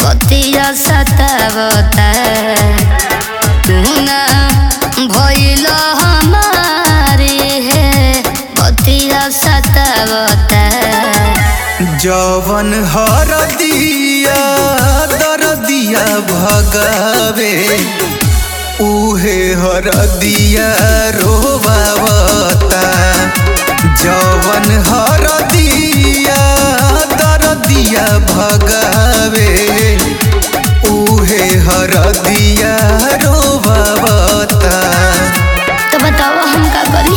बतिया सतावता तू ना भइल हमारी है बतिया सतावता जवन हर दिया दर दिया भगावे उहे हर दिया रोबावता जवन हर दिया दर दिया भगावे उहे हर दिया रोबावता तो बताओ हम का करी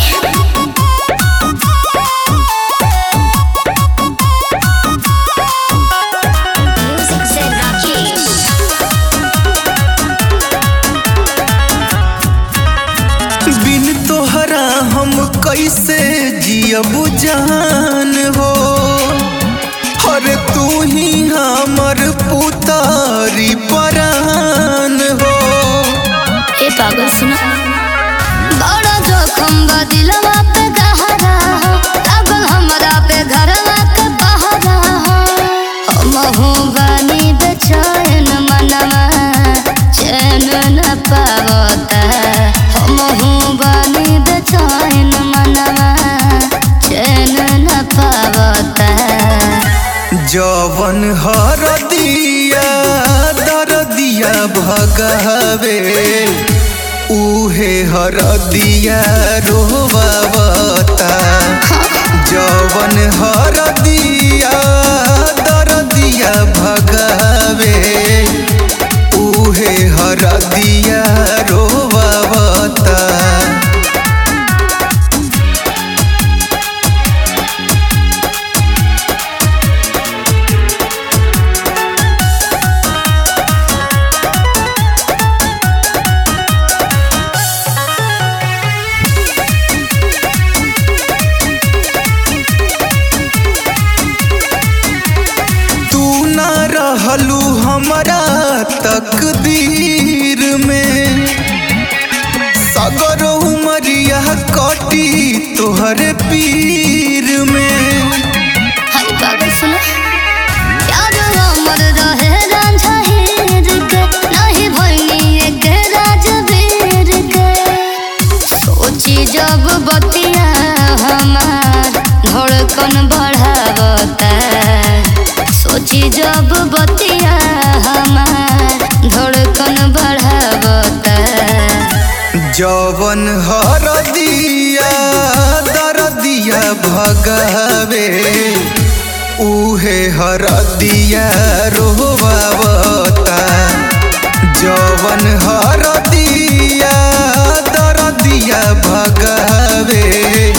Music said Rakesh. बिन तोहरा हम कैसे जियब जान हो हर तू ही हमर पुतारी परान हो ए पागल सुना बड़ा जोखम बा दिलवा पे गहरा लागल हमरा पे घरवा के पहरा हमहू बानी बेचैन मनवा चैन न पावता हमहू बानी बेचैन मनवा चैन न पावता जवन हर दिया दर दिया भगावे उहे हर दिया रोबावता जवन हर दिया दर दिया भगावे उहे हर दिया रोबावता तू ना रहलू हमारा तकदीर में सगर उमरिया कटी तोहरे पीर में हाय पागल सुना प्यार हमर रहे रांझा हीर के नहीं भइनी एक राजवीर के सोची जब बतिया हमार धड़कन बढ़ावता सोची जब बतिया हमार धड़कन बढ़ावता जवन हर दिया दर दिया भगावे उहे हर दिया रोबावता जवन हर दिया दर दिया भगावे